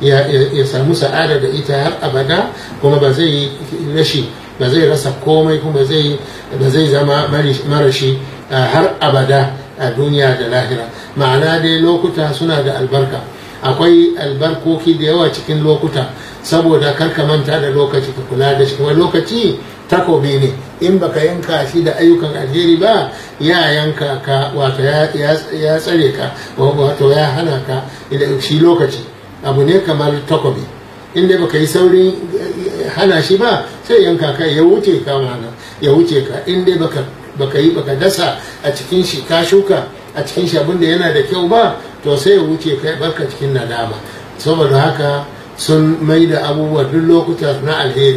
يسامو سعادة إيتا هر أبدا كما بزي لشي بزي رسا كومي كما بزي بزي زما مرشي هر أبدا الدنيا da lahira ma'ana dai lokuta suna da albarka akwai albarkoki da yawa cikin lokuta saboda karka manta da lokaci ka kula da shi kuma lokaci takobi ne in baka yanka shi da ayyukan alheri ba ya yanka ka wato ya tsare ka wato ya hana ka shi lokaci abu ne kamar takobi in dai baka yi saurin hana shi ba sai yanka ka ya wuce ka mana ya wuce ka in dai baka baka yi baka dasa a cikin shi ka shuka a cikin shi abinda yana da kyau ba to sai ya wuce ka barka cikin nadama saboda haka sun mai da abubuwa duk lokuta na alheri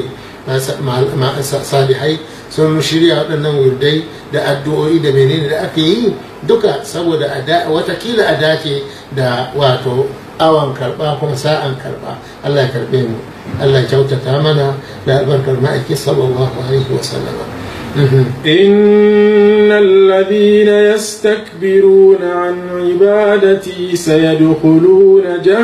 salihai sun shirya waɗannan wurdai da addu'o'i da menene da aka yi duka saboda watakila a dace da wato awon karɓa kuma sa'an karɓa Allah ya karɓe mu Allah ya kyautata mana da albarkar ma'aiki sallallahu alaihi wa sallama إن الذين يستكبرون عن عبادتي سيدخلون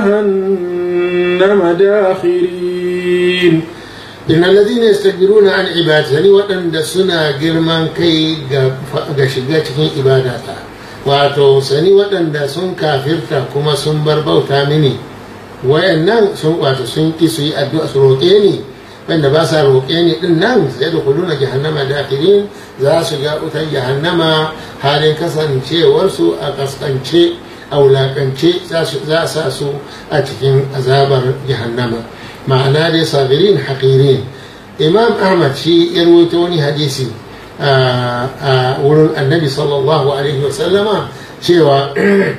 جهنم داخرين إن الذين يستكبرون عن عبادتي يعني وأن سنا جرمان كي غشغاتكين عبادتا wato sani waɗanda sun kafirta kuma sun bar bauta mini wayannan sun wato sun ki su yi addu'a su roƙe ni wanda ba sa roƙe ni din nan sai da kuluna jahannama dakirin za su ga wutar jahannama halin kasancewarsu a kaskance a wulakance za a sa su a cikin azabar jahannama ma'ana dai sabirin haƙirin imam ahmad shi ya rawaito wani hadisi a wurin annabi sallallahu alaihi wasallama cewa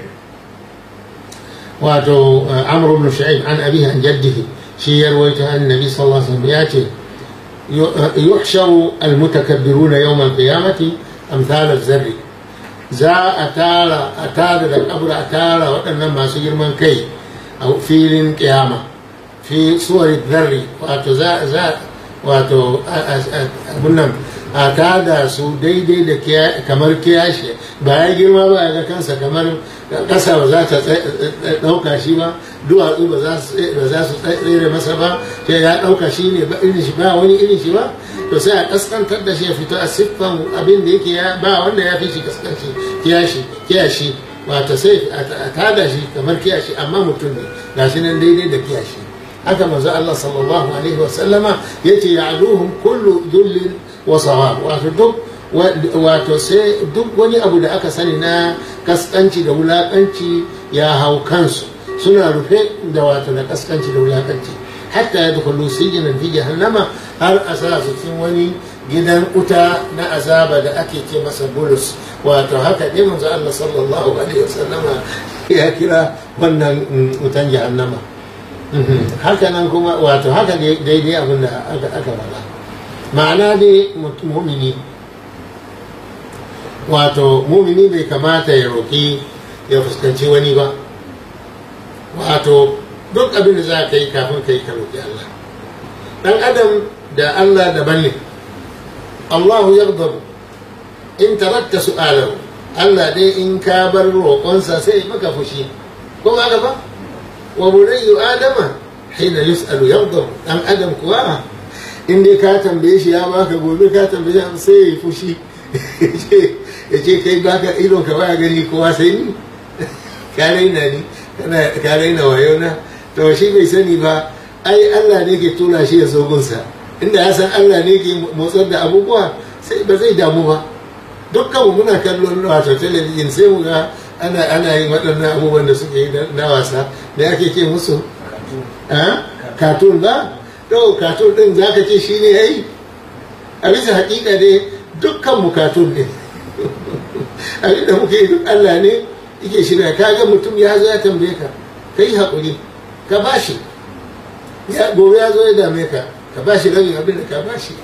wato amr ibn shu'aib an abihi an jaddihi shi ya rawaito annabi sallallahu alaihi wasallam ya ce yuhsharu almutakabbiruna yawm alqiyamati amsal az-zarri za a tara a tara da kabura a tara waɗannan masu girman kai a filin kiyama fi suwar zarri wato za za wato abun nan a tada su daidai da kamar kiyashi ba ya girma ba ya ga kansa kamar ƙasa ba za ta ɗauka shi ba duwatsu ba za su tsere masa ba sai ya ɗauka shi ne ba irin shi ba wani irin shi ba to sai a ƙaskantar da shi ya fito a siffan abin da yake ba wanda ya fi shi ƙaskanci kiyashi kiyashi wato sai a tada shi kamar kiyashi amma mutum ne ga shi nan daidai da kiyashi haka manzo Allah sallallahu alaihi wa sallama yace ya'luhum kullu dhullin wa sawab wato duk wato sai duk wani abu da aka sani na kaskanci da wulakanci ya hau kansu suna rufe da wato da kaskanci da wulakanci hatta ya dukulu sijinan fi jahannama har a sa su cikin wani gidan wuta na azaba da ake ce masa bulus wato haka ne manzo Allah sallallahu alaihi wasallama ya kira wannan wutan jahannama haka nan kuma wato haka daidai abin da aka faɗa ma'ana dai mumini wato mumini bai kamata ya roƙi ya fuskanci wani ba wato duk abin da za ka yi kafin ka yi ka roƙi Allah dan adam da Allah daban ne Allahu yaghdabu in tarakta su'alahu Allah dai in ka bar roƙonsa sai maka fushi ko ba ba wa bunayyu adama hina yus'alu yaghdabu dan adam kuwa in dai ka tambaye shi ya baka gobe ka tambaye shi sai ya yi fushi ya ce kai baka idon ka baya gani kowa sai ni ka raina ni ka raina wayo na to shi bai sani ba ai Allah ne ke tura shi ya zo gunsa inda ya san Allah ne ke motsar da abubuwa sai ba zai damu ba dukkan muna kallon wato talabijin sai mu ga ana ana yin waɗannan abubuwan da suke yi na wasa da ake ce musu katun ba to katun din za ka ce shi ne ya yi a bisa hakika dai dukkan mu katun ne abin da muke yi duk Allah ne yake shirya ka ga mutum ya zo ya tambaye ka ka yi haƙuri ka ba shi gobe ya zo ya dame ka ka ba shi rabin abin da ka ba shi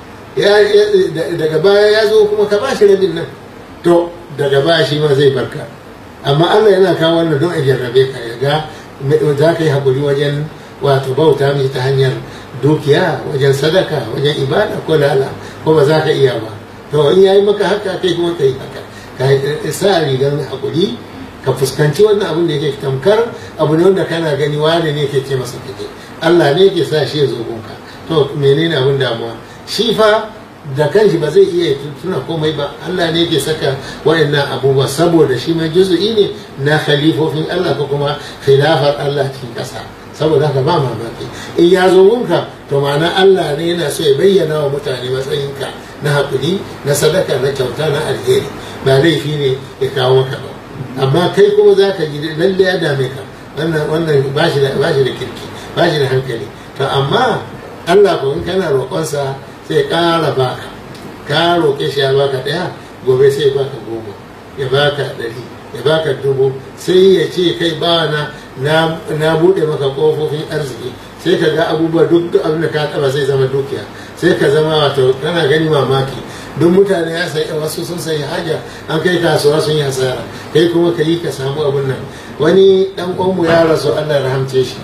daga baya ya zo kuma ka ba shi rabin nan to daga baya shi ma zai barka amma Allah yana kawo wannan don a jarrabe ka ya ga za ka yi haƙuri wajen wato bauta mai ta hanyar dukiya wajen sadaka wajen ibada ko lala ko ba za ka iya ba to in yayi maka haka kai kuma ka yi haka ka sa rigar haƙuri ka fuskanci wannan abin da yake tamkar abu ne wanda kana gani wane ne ke ce masa kake Allah ne ke sa shi ya zo gunka to menene abin damuwa shi fa da kanshi ba zai iya tuna komai ba Allah ne ke saka waɗannan abubuwa saboda shi ma juzu'i ne na khalifofin Allah ko kuma khilafar Allah cikin ƙasa saboda haka ba mamaki in ya zo gunka to ma'ana Allah ne yana so ya bayyana wa mutane matsayinka na haƙuri na sadaka na kyauta na alheri ba laifi ne ya kawo maka ba amma kai kuma za ka ji lalle ya dame ka wannan wannan ba shi da kirki ba shi da hankali to amma Allah ko in kana roƙonsa sai ƙara baka ka roƙe shi ya baka ɗaya gobe sai baka goma ya baka ɗari ya baka dubu sai ya ce kai ba na na buɗe maka ƙofofin arziki sai ka ga abubuwa duk duk abin da ka taɓa sai zama dukiya sai ka zama wato kana gani mamaki duk mutane ya sayi wasu sun sayi haja an kai kasuwa sun yi hasara kai kuma ka yi ka samu abin nan wani ɗan ƙwanmu ya rasu allah rahamce shi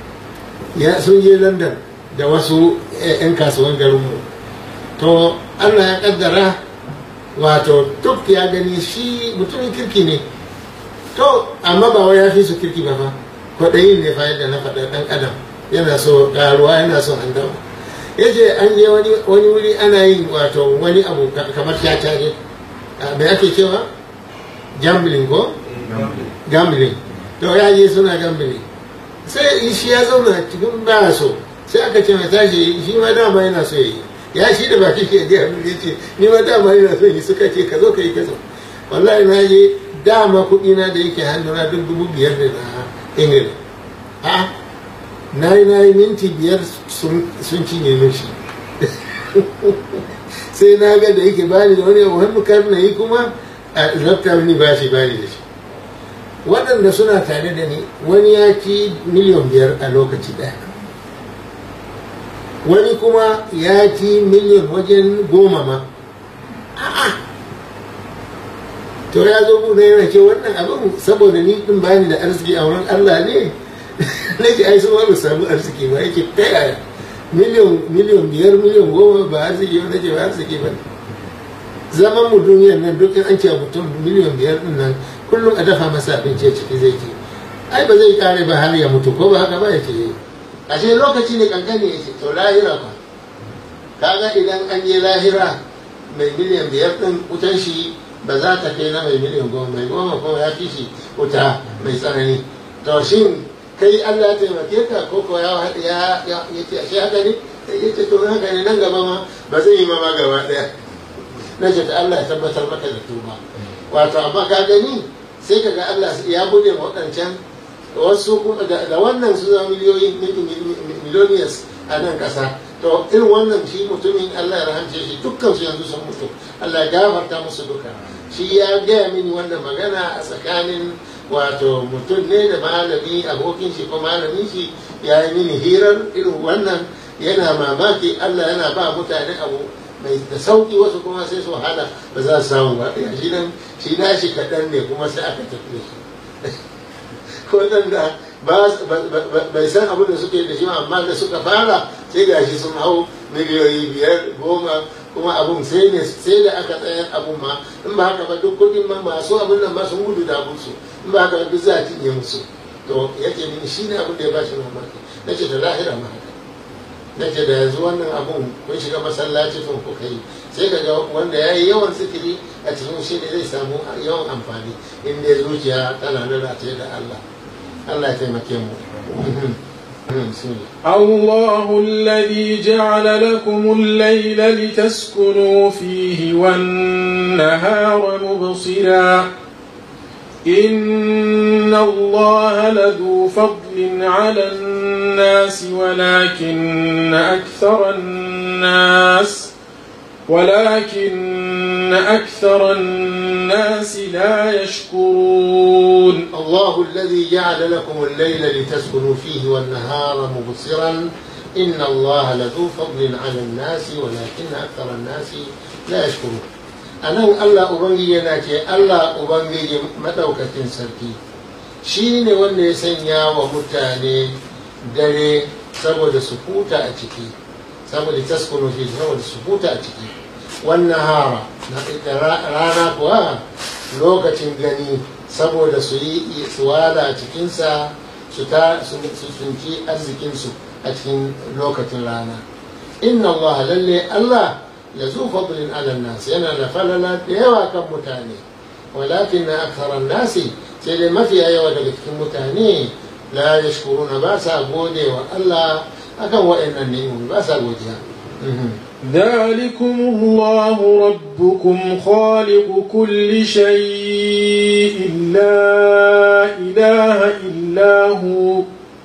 ya sun je london da wasu 'yan kasuwan garinmu to allah ya kaddara wato duk ya gani shi mutumin kirki ne to amma ba wai ya fi su kirki ba fa kwaɗayin ne fa yadda na faɗa ɗan adam yana so ƙaruwa yana so handama ya ce an je wani wuri ana yin wato wani abu kamar caca ne mai ake cewa gambling ko gambling to ya je suna gambling sai shi ya zauna cikin ba so sai aka ce mai tashi shi ma dama yana so yi ya shi da baki ke gaya min yace ni ma dama yana so yi suka ce ka zo ka yi ka zo wallahi na je dama kuɗi na da yake hannuna duk dubu biyar da na ingila a na yi na yi minti biyar sun cinye min shi sai na ga da yake bani da wani abu hannu kar na yi kuma a lafta mini ba shi bani da shi waɗanda suna tare da ni wani ya ci miliyan biyar a lokaci ɗaya wani kuma ya ci miliyan wajen goma ma a'a to ya zo bude yana ce wannan abin saboda ni din bani da arziki a wurin Allah ne nake ai su ba samu arziki ba yake ta yaya miliyan miliyan biyar miliyan goma ba arziki ba nake ba arziki ba zaman mu duniyar nan duk an ce mutum miliyan biyar din nan kullum a dafa masa abinci ciki zai ci ai ba zai kare ba har ya mutu ko ba haka ba ya ce ashe lokaci ne kankani ya ce to lahira ba kaga idan an je lahira mai miliyan biyar din wutan shi ba za ta kai na mai miliyan goma mai goma kuma ya fi shi wuta mai tsanani to shin kai Allah ya taimake ka ko ko ya ya ya ce ashe haka ne ya ce to haka ne nan gaba ma ba zai yi ma ma gaba daya na ce ta Allah ya tabbatar maka da tuba wato amma ka gani sai ka ga Allah ya bude waɗancan wasu da wannan su zama miliyoyin miliyoniyas a nan ƙasa to irin wannan shi mutumin Allah ya rahamce shi dukkan su yanzu sun mutu Allah ya gafarta musu duka shi ya gaya mini wannan magana a tsakanin wato mutum ne da malami abokin shi ko malamin shi ya yi mini hirar irin wannan yana mamaki Allah yana ba mutane abu mai da sauki wasu kuma sai su wahala ba za su samu ba shi nan shi na shi kaɗan ne kuma sai aka tafi shi waɗanda bai san abin da suke da shi amma da suka fara sai gashi sun hau miliyoyi biyar goma kuma abun sai ne sai da aka tsayar abun ma in ba haka ba duk kudin ma masu abin nan ma sun gudu da musu in ba haka ba duk za a cinye musu to yake mini shi ne abin da ya ba shi mamaki na ce da lahira ma haka na ce da yanzu wannan abun kun shiga masallaci tun ku kai sai ka ga wanda ya yi yawan zikiri a cikin shi ne zai samu yawan amfani in dai zuciya tana da rataye da Allah Allah ya taimake mu الله الذي جعل لكم الليل لتسكنوا فيه والنهار مبصرا إن الله لذو فضل على الناس ولكن أكثر الناس ولكن أكثر الناس لا يشكرون الله الذي جعل لكم الليل لتسكنوا فيه والنهار مبصرا إن الله لذو فضل على الناس ولكن أكثر الناس لا يشكرون أنا الله أبنجي يناتي الله أبنجي مدوكة سركي شيني wanda ya sanya wa mutane dare saboda su huta a ciki saboda taskunu fi saboda su huta a ciki wannan hara rana kuwa lokacin gani saboda su yi suwala a cikinsa su tsunci arzikinsu a cikin lokacin rana inna Allah lalle Allah ya zo fadlin alal nasi yana da falala da yawa kan mutane walakin na aksaran nasi sai dai mafiya yawa daga cikin mutane la yashkuruna ba sa gode wa Allah akan wa'annan ni'imomi ba sa godiya ذلكم الله ربكم خالق كل شيء لا إله إلا هو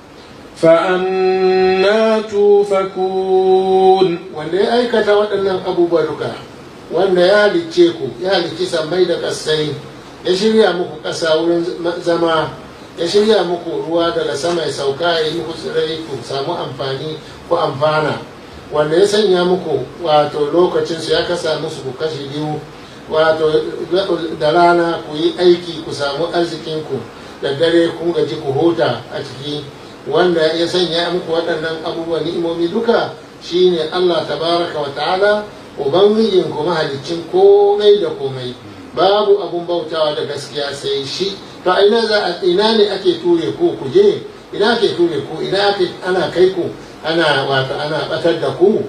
فأنا توفكون wanda ya aikata waɗannan abubuwa duka wanda ya halicce ku ya halicci sammai da ƙasai ya shirya muku ƙasa wurin zama ya shirya muku ruwa daga sama ya sauka ya yi muku tsirai ku samu amfani ku amfana wanda ya sanya muku wato lokacinsu ya kasa musu ku kashi biyu wato da rana ku yi aiki ku samu arzikinku da dare kun gaji ku huta a ciki wanda ya sanya muku waɗannan abubuwan ni'imomi duka shine Allah tabaraka wa ta'ala ubangijin ku mahaliccin komai da komai babu abun bautawa da gaskiya sai shi to ina za a ina ne ake ture ku ku je ina ake ture ku ina ake ana kai ku ana wato ana batar da ku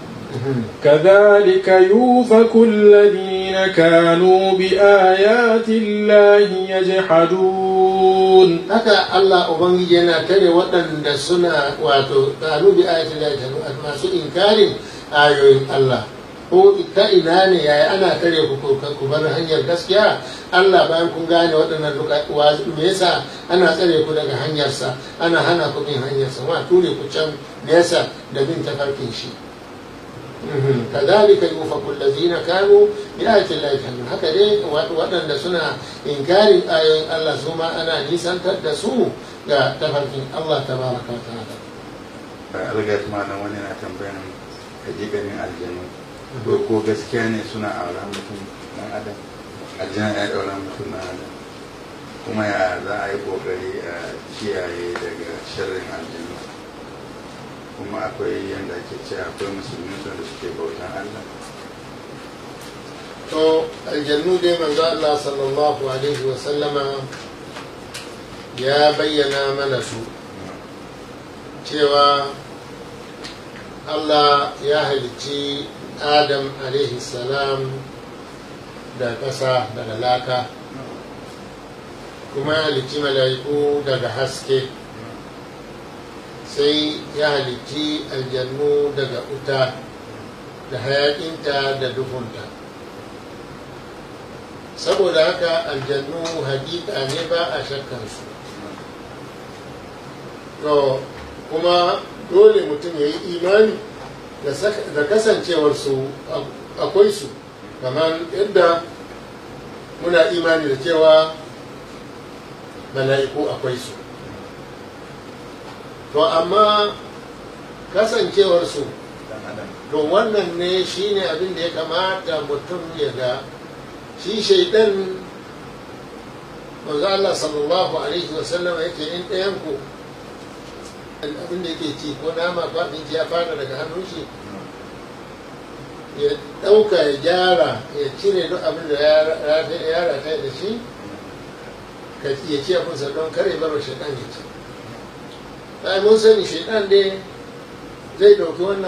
كذلك يوفك الذين كانوا بآيات الله يجحدون haka Allah ubangiji yana tare waɗanda suna wato kanu bi ayatin Allah masu inkarin ayoyin Allah ko ta ina ne yaya ana tare ku ku bar hanyar gaskiya Allah bayan kun gane waɗannan duka me yasa ana tsare ku daga hanyarsa ana hana ku bin hanyarsa ma ture ku can nesa da bin tafarkin shi كذلك يوفق الذين كانوا بآيات الله يجحدون haka dai waɗanda suna inkarin ayoyin Allah su ma ana nisantar da su ga tafarkin Allah tabaraka wa ta'ala algat malam wani na tambayan hakikanin aljanu ko ko gaskiya ne suna aura mutum dan adam aljana ya daura mutum dan adam kuma ya za a yi kokari a kiyaye daga sharrin aljanu kuma akwai yadda ake ce akwai musulmi da suke bautan Allah to aljannu dai manzo Allah sallallahu alaihi wa sallama ya bayyana mana su cewa Allah ya halicci Adam alaihi salam da ƙasa daga laka kuma ya halicci mala'iku daga haske sai ya halicci aljannu daga wuta da hayaƙinta da duhunta saboda haka aljannu hakika ne ba a shakkansu to kuma dole mutum ya yi imani da kasancewarsu akwai su kamar yadda muna imani da cewa mala'iku akwai su to amma kasancewarsu to wannan ne shine abin da ya kamata mutum ya ga shi shaidan manzo Allah sallallahu alaihi wa sallam yake in ɗayan ku abin da yake ci ko nama ko abinci ya fara daga hannun shi ya ɗauka ya gyara ya cire duk abin da ya rata da shi ka ya ci abinsa don kare bar shaidan ya ci. mun sani shaidan dai zai ɗauki wannan